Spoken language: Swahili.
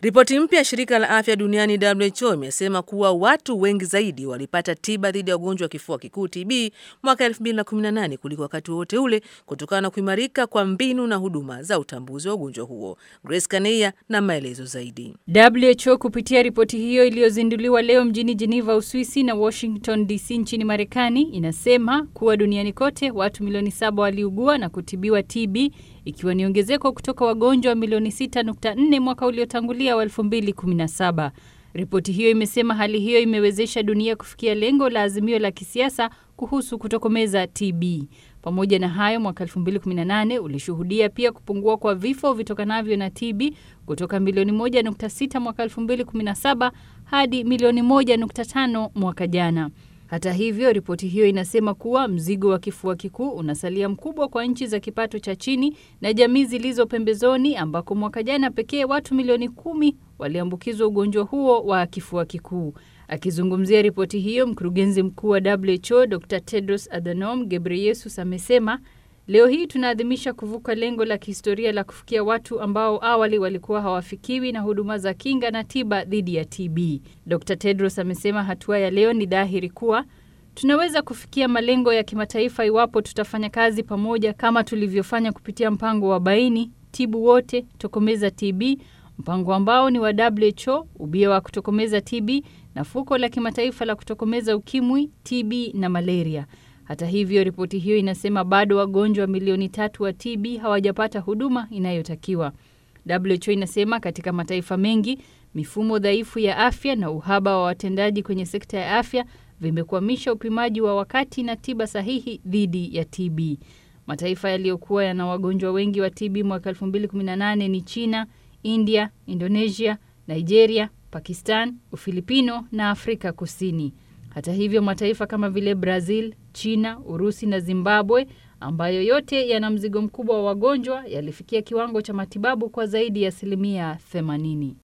Ripoti mpya ya shirika la afya duniani WHO imesema kuwa watu wengi zaidi walipata tiba dhidi ya ugonjwa wa kifua kikuu TB mwaka 2018 kuliko wakati wowote ule kutokana na kuimarika kwa mbinu na huduma za utambuzi wa ugonjwa huo. Grace Kaneya na maelezo zaidi. WHO kupitia ripoti hiyo iliyozinduliwa leo mjini Geneva, Uswisi na Washington DC nchini Marekani inasema kuwa duniani kote watu milioni saba waliugua na kutibiwa TB ikiwa ni ongezeko kutoka wagonjwa milioni 6.4 mwaka uliotangulia wa 2017. Ripoti hiyo imesema hali hiyo imewezesha dunia kufikia lengo la azimio la kisiasa kuhusu kutokomeza TB. Pamoja na hayo, mwaka 2018 ulishuhudia pia kupungua kwa vifo vitokanavyo na TB kutoka milioni 1.6 mwaka 2017 hadi milioni 1.5 mwaka jana. Hata hivyo, ripoti hiyo inasema kuwa mzigo wa kifua kikuu unasalia mkubwa kwa nchi za kipato cha chini na jamii zilizo pembezoni, ambako mwaka jana pekee watu milioni kumi waliambukizwa ugonjwa huo wa kifua kikuu. Akizungumzia ripoti hiyo, mkurugenzi mkuu wa WHO Dr Tedros Adhanom Ghebreyesus amesema leo hii tunaadhimisha kuvuka lengo la kihistoria la kufikia watu ambao awali walikuwa hawafikiwi na huduma za kinga na tiba dhidi ya TB. Dr Tedros amesema hatua ya leo ni dhahiri kuwa tunaweza kufikia malengo ya kimataifa iwapo tutafanya kazi pamoja kama tulivyofanya kupitia mpango wa Baini, Tibu Wote, Tokomeza TB, mpango ambao ni wa WHO, ubia wa kutokomeza TB na fuko la kimataifa la kutokomeza ukimwi, TB na malaria. Hata hivyo, ripoti hiyo inasema bado wagonjwa milioni tatu wa TB hawajapata huduma inayotakiwa. WHO inasema katika mataifa mengi mifumo dhaifu ya afya na uhaba wa watendaji kwenye sekta ya afya vimekwamisha upimaji wa wakati na tiba sahihi dhidi ya TB. Mataifa yaliyokuwa yana wagonjwa wengi wa TB mwaka 2018 ni China, India, Indonesia, Nigeria, Pakistan, Ufilipino na Afrika Kusini. Hata hivyo, mataifa kama vile Brazil, China, Urusi na Zimbabwe ambayo yote yana mzigo mkubwa wa wagonjwa yalifikia kiwango cha matibabu kwa zaidi ya asilimia 80.